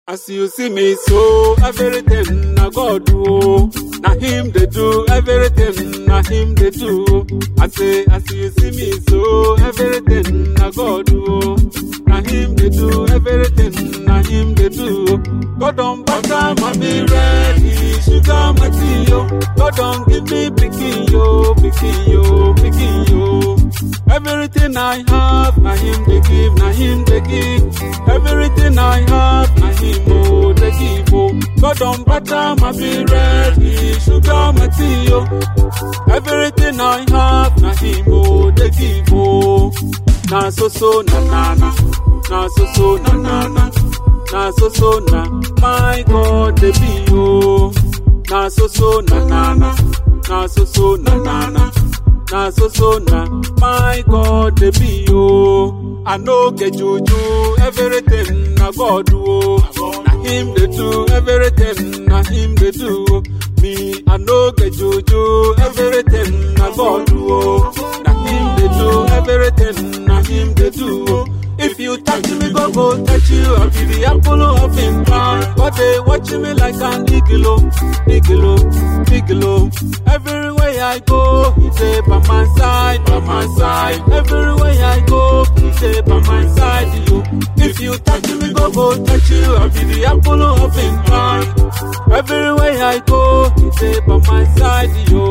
As you see me so, everything na God do. Na him they do, everything na him they do. I say, as you see me so, everything na God do. Na him they do, everything na him they do. God don't butter my be ready, sugar my tea yo. God don't give me picking yo, picking yo, picking yo. Everything I have, na him they give, na him they give. Everything I have, na him oh they give oh. God don't butter my be ready, sugar my tea yo. Everything I have, na him oh they give oh. Na so so na na na, na so so na na na, na so so na. My God they be oh. Na so so na na na, na so so na na na. na so so na my god dey be o i no get juju everything na god o na him dey do everything na him dey do me i no get juju everything na god o na him dey do everything na him dey do if you touch me go go touch you i be the apple of him eye but they watch me like an igilo igilo igilo everywhere i go he dey by my side by my side everywhere i go he dey by my side yo if you touch me go go touch you i be the apple of him eye everywhere i go he dey by my side yo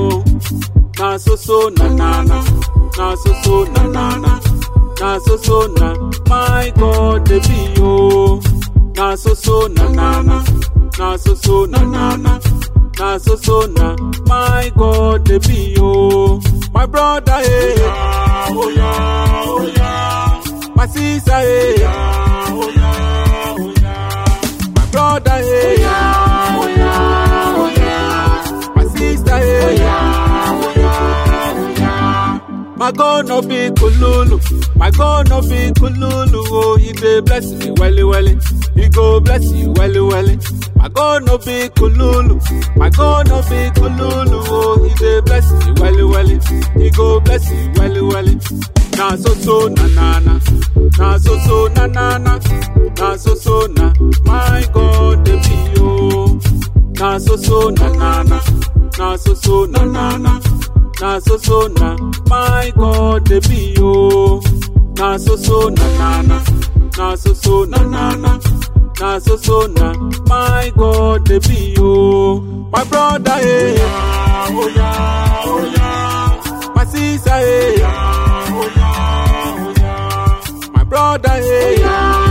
na so so na na na na so so na na na na so so na my god dey be o na so so na na na na so so na na na na so so na my god dey be o my brother eh yeah, oh yeah, oh yeah. my sister eh yeah, oh yeah, oh yeah. my brother eh yeah, oh yeah, oh yeah. my sister eh oh yeah, oh yeah, oh yeah. My God no be kululu, my God no be kululu. Oh, he dey bless me welly welly, he go bless you welly welly. My God no be kululu, my God no be kululu. Oh, he dey bless me welly welly, he go bless you welly welly. Na so so na na na, na so so na na na, na so so na. My God dey be oh, na so so na na na, na so so na na na. na so so na my god dey be o na so so na na na na so so na na na na so so na my god dey be o my brother eh yeah, oh yeah, oh yeah. my sister eh yeah, oh yeah, oh yeah. my brother eh yeah,